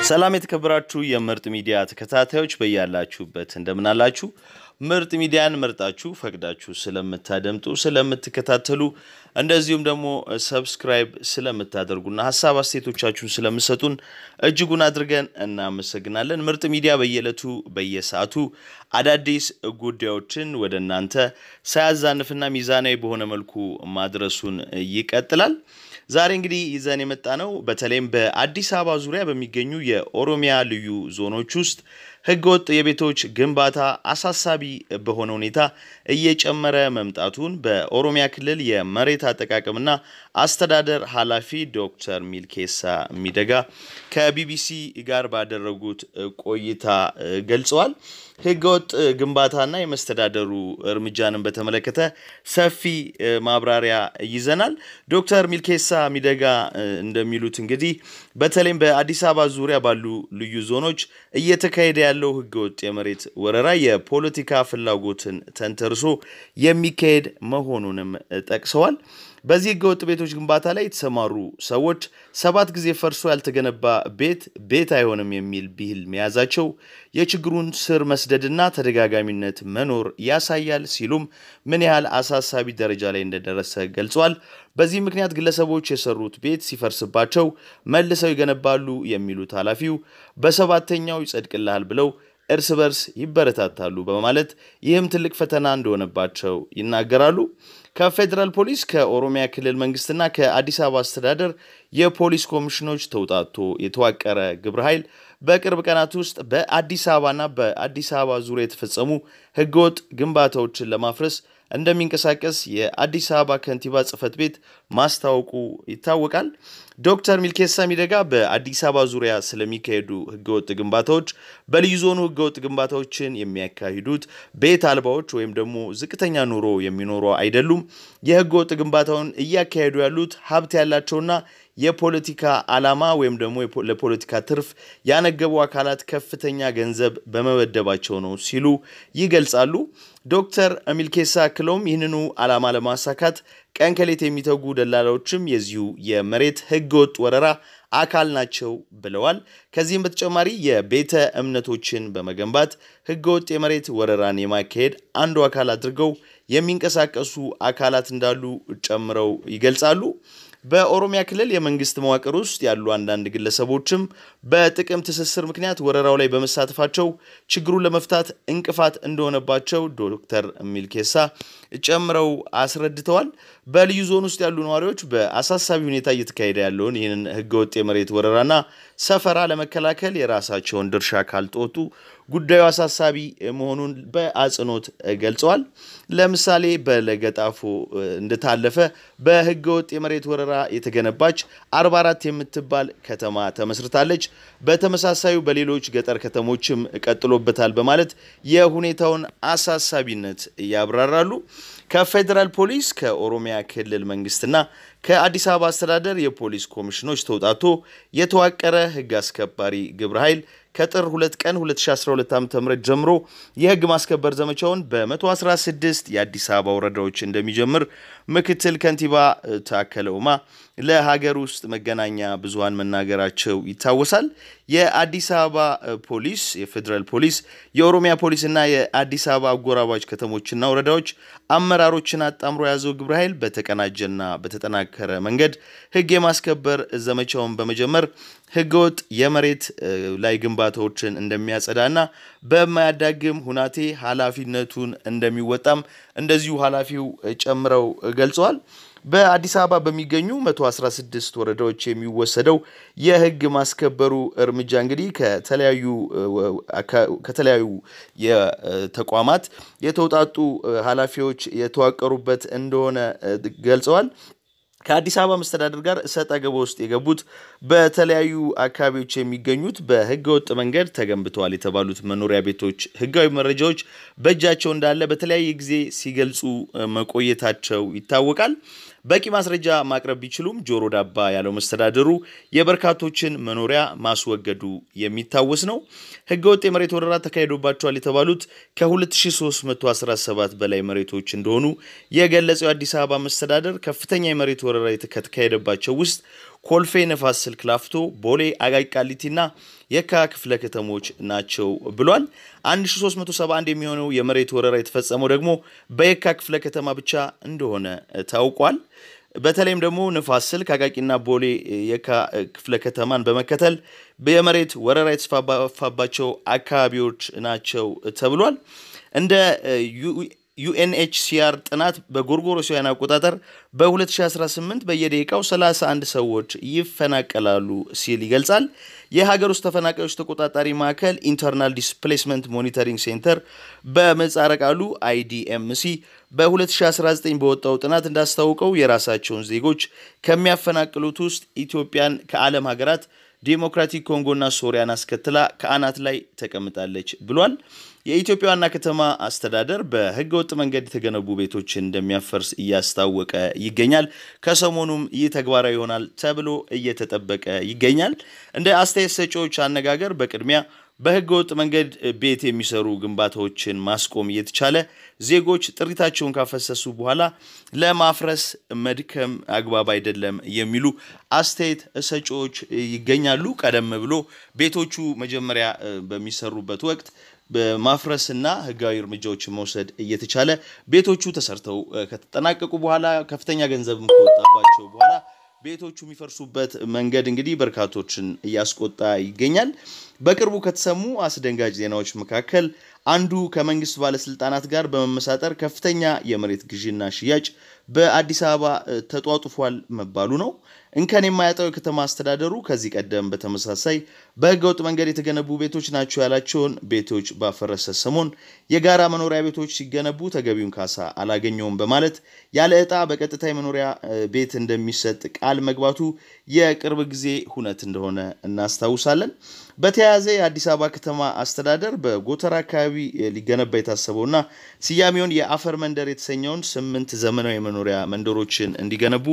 ሰላም የተከበራችሁ የምርጥ ሚዲያ ተከታታዮች በያላችሁበት እንደምናላችሁ። ምርጥ ሚዲያን መርጣችሁ ፈቅዳችሁ ስለምታደምጡ ስለምትከታተሉ፣ እንደዚሁም ደግሞ ሰብስክራይብ ስለምታደርጉና ሀሳብ አስተያየቶቻችሁን ስለምሰጡን እጅጉን አድርገን እናመሰግናለን። ምርጥ ሚዲያ በየዕለቱ በየሰዓቱ አዳዲስ ጉዳዮችን ወደ እናንተ ሳያዛንፍና ሚዛናዊ በሆነ መልኩ ማድረሱን ይቀጥላል። ዛሬ እንግዲህ ይዘን የመጣ ነው በተለይም በአዲስ አበባ ዙሪያ በሚገኙ የኦሮሚያ ልዩ ዞኖች ውስጥ ህገወጥ የቤቶች ግንባታ አሳሳቢ በሆነ ሁኔታ እየጨመረ መምጣቱን በኦሮሚያ ክልል የመሬት አጠቃቀምና አስተዳደር ኃላፊ ዶክተር ሚልኬሳ ሚደጋ ከቢቢሲ ጋር ባደረጉት ቆይታ ገልጸዋል። ህገወጥ ግንባታና የመስተዳደሩ እርምጃንን በተመለከተ ሰፊ ማብራሪያ ይዘናል። ዶክተር ሚልኬሳ ሚደጋ እንደሚሉት እንግዲህ በተለይም በአዲስ አበባ ዙሪያ ባሉ ልዩ ዞኖች እየተካሄደ ያለው ህገወጥ የመሬት ወረራ የፖለቲካ ፍላጎትን ተንተርሶ የሚካሄድ መሆኑንም ጠቅሰዋል። በዚህ ህገወጥ ቤቶች ግንባታ ላይ የተሰማሩ ሰዎች ሰባት ጊዜ ፈርሶ ያልተገነባ ቤት ቤት አይሆንም የሚል ብሂል መያዛቸው የችግሩን ስር መስደድና ተደጋጋሚነት መኖር ያሳያል ሲሉም ምን ያህል አሳሳቢ ደረጃ ላይ እንደደረሰ ገልጿል። በዚህ ምክንያት ግለሰቦች የሰሩት ቤት ሲፈርስባቸው መልሰው ይገነባሉ የሚሉት ኃላፊው በሰባተኛው ይጸድቅልሃል ብለው እርስ በርስ ይበረታታሉ በማለት ይህም ትልቅ ፈተና እንደሆነባቸው ይናገራሉ። ከፌዴራል ፖሊስ ከኦሮሚያ ክልል መንግስትና ከአዲስ አበባ አስተዳደር የፖሊስ ኮሚሽኖች ተውጣቶ የተዋቀረ ግብረ ኃይል በቅርብ ቀናት ውስጥ በአዲስ አበባና በአዲስ አበባ ዙሪያ የተፈጸሙ ህገወጥ ግንባታዎችን ለማፍረስ እንደሚንቀሳቀስ የአዲስ አበባ ከንቲባ ጽህፈት ቤት ማስታወቁ ይታወቃል። ዶክተር ሚልኬሳ ሚደጋ በአዲስ አበባ ዙሪያ ስለሚካሄዱ ህገወጥ ግንባታዎች በልዩ ዞኑ ህገወጥ ግንባታዎችን የሚያካሂዱት ቤት አልባዎች ወይም ደግሞ ዝቅተኛ ኑሮ የሚኖሩ አይደሉም። የህገወጥ ግንባታውን እያካሄዱ ያሉት ሀብት ያላቸውና የፖለቲካ ዓላማ ወይም ደግሞ ለፖለቲካ ትርፍ ያነገቡ አካላት ከፍተኛ ገንዘብ በመመደባቸው ነው ሲሉ ይገልጻሉ። ዶክተር ሚልኬሳ አክለውም ይህንኑ ዓላማ ለማሳካት ቀን ከሌት የሚተጉ ደላላዎችም የዚሁ የመሬት ህገወጥ ወረራ አካል ናቸው ብለዋል። ከዚህም በተጨማሪ የቤተ እምነቶችን በመገንባት ህገወጥ የመሬት ወረራን የማካሄድ አንዱ አካል አድርገው የሚንቀሳቀሱ አካላት እንዳሉ ጨምረው ይገልጻሉ። በኦሮሚያ ክልል የመንግስት መዋቅር ውስጥ ያሉ አንዳንድ ግለሰቦችም በጥቅም ትስስር ምክንያት ወረራው ላይ በመሳተፋቸው ችግሩን ለመፍታት እንቅፋት እንደሆነባቸው ዶክተር ሚልኬሳ ጨምረው አስረድተዋል። በልዩ ዞን ውስጥ ያሉ ነዋሪዎች በአሳሳቢ ሁኔታ እየተካሄደ ያለውን ይህንን ህገወጥ የመሬት ወረራና ሰፈራ ለመከላከል የራሳቸውን ድርሻ ካልተወጡ ጉዳዩ አሳሳቢ መሆኑን በአጽንኦት ገልጸዋል። ለምሳሌ በለገጣፎ እንደታለፈ በህገወጥ የመሬት ወረራ የተገነባች 44 የምትባል ከተማ ተመስርታለች። በተመሳሳዩ በሌሎች ገጠር ከተሞችም ቀጥሎበታል በማለት የሁኔታውን አሳሳቢነት ያብራራሉ። ከፌዴራል ፖሊስ ከኦሮሚያ ክልል መንግስትና ከአዲስ አበባ አስተዳደር የፖሊስ ኮሚሽኖች ተውጣቶ የተዋቀረ ህግ አስከባሪ ግብረ ኃይል ከጥር 2 ቀን 2012 ዓ.ም ጀምሮ የህግ ማስከበር ዘመቻውን በ116 የአዲስ አበባ ወረዳዎች እንደሚጀምር ምክትል ከንቲባ ታከለ ኡማ ለሀገር ውስጥ መገናኛ ብዙሃን መናገራቸው ይታወሳል። የአዲስ አበባ ፖሊስ፣ የፌዴራል ፖሊስ፣ የኦሮሚያ ፖሊስና የአዲስ አበባ አጎራባች ከተሞችና ወረዳዎች አመራሮችን አጣምሮ የያዘው ግብረ ኃይል በተቀናጀና በተጠናከረ መንገድ ህግ የማስከበር ዘመቻውን በመጀመር ህገወጥ የመሬት ላይ ግንባታዎችን እንደሚያጸዳና በማያዳግም ሁናቴ ኃላፊነቱን እንደሚወጣም እንደዚሁ ኃላፊው ጨምረው ገልጸዋል። በአዲስ አበባ በሚገኙ 116 ወረዳዎች የሚወሰደው የህግ ማስከበሩ እርምጃ እንግዲህ ከተለያዩ ከተለያዩ የተቋማት የተውጣጡ ኃላፊዎች የተዋቀሩበት እንደሆነ ገልጸዋል። ከአዲስ አበባ መስተዳደር ጋር እሰጥ አገባ ውስጥ የገቡት በተለያዩ አካባቢዎች የሚገኙት በህገ ወጥ መንገድ ተገንብተዋል የተባሉት መኖሪያ ቤቶች ህጋዊ መረጃዎች በእጃቸው እንዳለ በተለያየ ጊዜ ሲገልጹ መቆየታቸው ይታወቃል። በቂ ማስረጃ ማቅረብ ቢችሉም ጆሮ ዳባ ያለው መስተዳድሩ የበርካቶችን መኖሪያ ማስወገዱ የሚታወስ ነው። ህገወጥ የመሬት ወረራ ተካሂዶባቸዋል የተባሉት ከ2317 በላይ መሬቶች እንደሆኑ የገለጸው የአዲስ አበባ መስተዳደር ከፍተኛ የመሬት ወረራ ከተካሄደባቸው ውስጥ ኮልፌ፣ ነፋስ ስልክ ላፍቶ፣ ቦሌ፣ አቃቂ ቃሊቲና የካ ክፍለ ከተሞች ናቸው ብሏል። 1371 የሚሆነው የመሬት ወረራ የተፈጸመው ደግሞ በየካ ክፍለ ከተማ ብቻ እንደሆነ ታውቋል። በተለይም ደግሞ ንፋስ ስልክ አቃቂና ቦሌ የካ ክፍለ ከተማን በመከተል የመሬት ወረራ የተስፋፋባቸው አካባቢዎች ናቸው ተብሏል። እንደ ዩኤንኤችሲአር ጥናት በጎርጎሮሳውያን አቆጣጠር በ2018 በየደቂቃው 31 ሰዎች ይፈናቀላሉ ሲል ይገልጻል። የሀገር ውስጥ ተፈናቃዮች ተቆጣጣሪ ማዕከል ኢንተርናል ዲስፕሌስመንት ሞኒተሪንግ ሴንተር በምህጻረ ቃሉ አይዲኤምሲ በ2019 በወጣው ጥናት እንዳስታውቀው የራሳቸውን ዜጎች ከሚያፈናቅሉት ውስጥ ኢትዮጵያን ከዓለም ሀገራት ዴሞክራቲክ ኮንጎና ሶሪያን አስከትላ ከአናት ላይ ተቀምጣለች ብሏል። የኢትዮጵያ ዋና ከተማ አስተዳደር በህገ ወጥ መንገድ የተገነቡ ቤቶችን እንደሚያፈርስ እያስታወቀ ይገኛል። ከሰሞኑም ይህ ተግባራዊ ይሆናል ተብሎ እየተጠበቀ ይገኛል። እንደ አስተያየት ሰጪዎች አነጋገር በቅድሚያ በህገ ወጥ መንገድ ቤት የሚሰሩ ግንባታዎችን ማስቆም እየተቻለ ዜጎች ጥሪታቸውን ካፈሰሱ በኋላ ለማፍረስ መድከም አግባብ አይደለም የሚሉ አስተያየት ሰጪዎች ይገኛሉ። ቀደም ብሎ ቤቶቹ መጀመሪያ በሚሰሩበት ወቅት በማፍረስና ህጋዊ እርምጃዎችን መውሰድ እየተቻለ ቤቶቹ ተሰርተው ከተጠናቀቁ በኋላ ከፍተኛ ገንዘብም ከወጣባቸው በኋላ ቤቶቹ የሚፈርሱበት መንገድ እንግዲህ በርካቶችን እያስቆጣ ይገኛል። በቅርቡ ከተሰሙ አስደንጋጭ ዜናዎች መካከል አንዱ ከመንግስት ባለስልጣናት ጋር በመመሳጠር ከፍተኛ የመሬት ግዢና ሽያጭ በአዲስ አበባ ተጧጡፏል መባሉ ነው። እንከን የማያጣው የከተማ አስተዳደሩ ከዚህ ቀደም በተመሳሳይ በህገወጥ መንገድ የተገነቡ ቤቶች ናቸው ያላቸውን ቤቶች ባፈረሰ ሰሞን የጋራ መኖሪያ ቤቶች ሲገነቡ ተገቢውን ካሳ አላገኘውም በማለት ያለ ዕጣ በቀጥታ የመኖሪያ ቤት እንደሚሰጥ ቃል መግባቱ የቅርብ ጊዜ ሁነት እንደሆነ እናስታውሳለን። በተያያዘ የአዲስ አበባ ከተማ አስተዳደር በጎተራ አካባቢ ሊገነባ የታሰበውና ስያሜውን የአፈር መንደር የተሰኘውን ስምንት ዘመናዊ መኖሪያ መንደሮችን እንዲገነቡ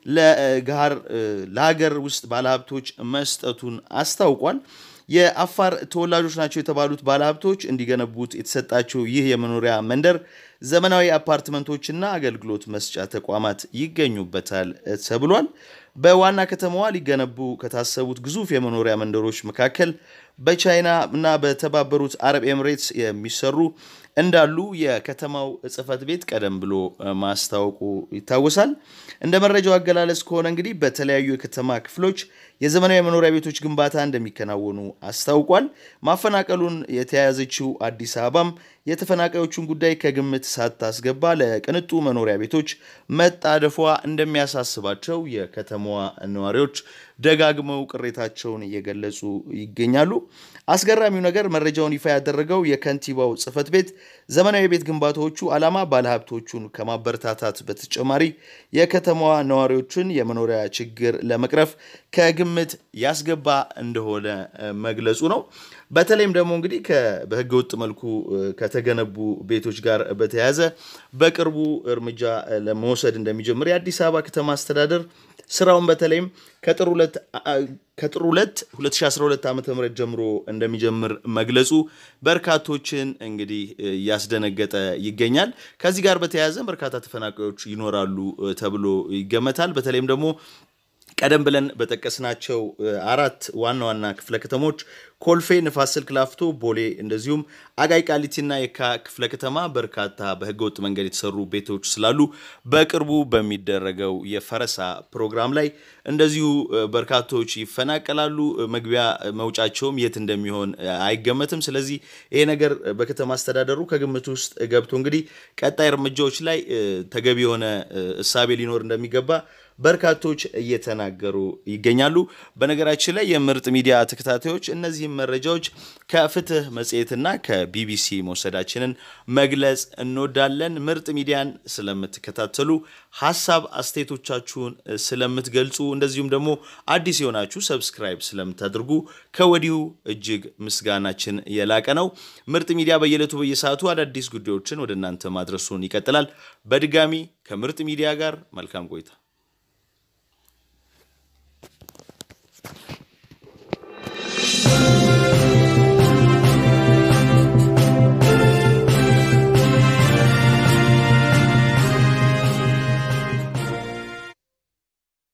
ለጋር ለሀገር ውስጥ ባለሀብቶች መስጠቱን አስታውቋል። የአፋር ተወላጆች ናቸው የተባሉት ባለሀብቶች እንዲገነቡት የተሰጣቸው ይህ የመኖሪያ መንደር ዘመናዊ አፓርትመንቶችና አገልግሎት መስጫ ተቋማት ይገኙበታል ተብሏል። በዋና ከተማዋ ሊገነቡ ከታሰቡት ግዙፍ የመኖሪያ መንደሮች መካከል በቻይና እና በተባበሩት አረብ ኤምሬትስ የሚሰሩ እንዳሉ የከተማው ጽሕፈት ቤት ቀደም ብሎ ማስታወቁ ይታወሳል። እንደ መረጃው አገላለጽ ከሆነ እንግዲህ በተለያዩ የከተማ ክፍሎች የዘመናዊ መኖሪያ ቤቶች ግንባታ እንደሚከናወኑ አስታውቋል። ማፈናቀሉን የተያያዘችው አዲስ አበባም የተፈናቃዮቹን ጉዳይ ከግምት ሳታስገባ ለቅንጡ መኖሪያ ቤቶች መጣደፏ እንደሚያሳስባቸው የከተማዋ ነዋሪዎች ደጋግመው ቅሬታቸውን እየገለጹ ይገኛሉ። አስገራሚው ነገር መረጃውን ይፋ ያደረገው የከንቲባው ጽሕፈት ቤት ዘመናዊ ቤት ግንባታዎቹ ዓላማ ባለሀብቶቹን ከማበረታታት በተጨማሪ የከተማዋ ነዋሪዎችን የመኖሪያ ችግር ለመቅረፍ ከግምት ያስገባ እንደሆነ መግለጹ ነው። በተለይም ደግሞ እንግዲህ በህገ ወጥ መልኩ ከተገነቡ ቤቶች ጋር በተያያዘ በቅርቡ እርምጃ ለመውሰድ እንደሚጀምር የአዲስ አበባ ከተማ አስተዳደር ስራውን በተለይም ከጥር ሁለት ከጥር ሁለት 2012 ዓ ም ጀምሮ እንደሚጀምር መግለጹ በርካቶችን እንግዲህ እያስደነገጠ ይገኛል። ከዚህ ጋር በተያያዘ በርካታ ተፈናቃዮች ይኖራሉ ተብሎ ይገመታል። በተለይም ደግሞ ቀደም ብለን በጠቀስናቸው አራት ዋና ዋና ክፍለ ከተሞች ኮልፌ፣ ንፋስ ስልክ ላፍቶ፣ ቦሌ እንደዚሁም አቃቂ ቃሊቲና የካ ክፍለ ከተማ በርካታ በህገወጥ መንገድ የተሰሩ ቤቶች ስላሉ በቅርቡ በሚደረገው የፈረሳ ፕሮግራም ላይ እንደዚሁ በርካቶች ይፈናቀላሉ። መግቢያ መውጫቸውም የት እንደሚሆን አይገመትም። ስለዚህ ይሄ ነገር በከተማ አስተዳደሩ ከግምት ውስጥ ገብቶ እንግዲህ ቀጣይ እርምጃዎች ላይ ተገቢ የሆነ እሳቤ ሊኖር እንደሚገባ በርካቶች እየተናገሩ ይገኛሉ። በነገራችን ላይ የምርጥ ሚዲያ ተከታታዮች እነዚህም መረጃዎች ከፍትህ መጽሔትና ከቢቢሲ መውሰዳችንን መግለጽ እንወዳለን። ምርጥ ሚዲያን ስለምትከታተሉ ሀሳብ አስተያየቶቻችሁን ስለምትገልጹ፣ እንደዚሁም ደግሞ አዲስ የሆናችሁ ሰብስክራይብ ስለምታደርጉ ከወዲሁ እጅግ ምስጋናችን የላቀ ነው። ምርጥ ሚዲያ በየዕለቱ በየሰዓቱ አዳዲስ ጉዳዮችን ወደ እናንተ ማድረሱን ይቀጥላል። በድጋሚ ከምርጥ ሚዲያ ጋር መልካም ቆይታ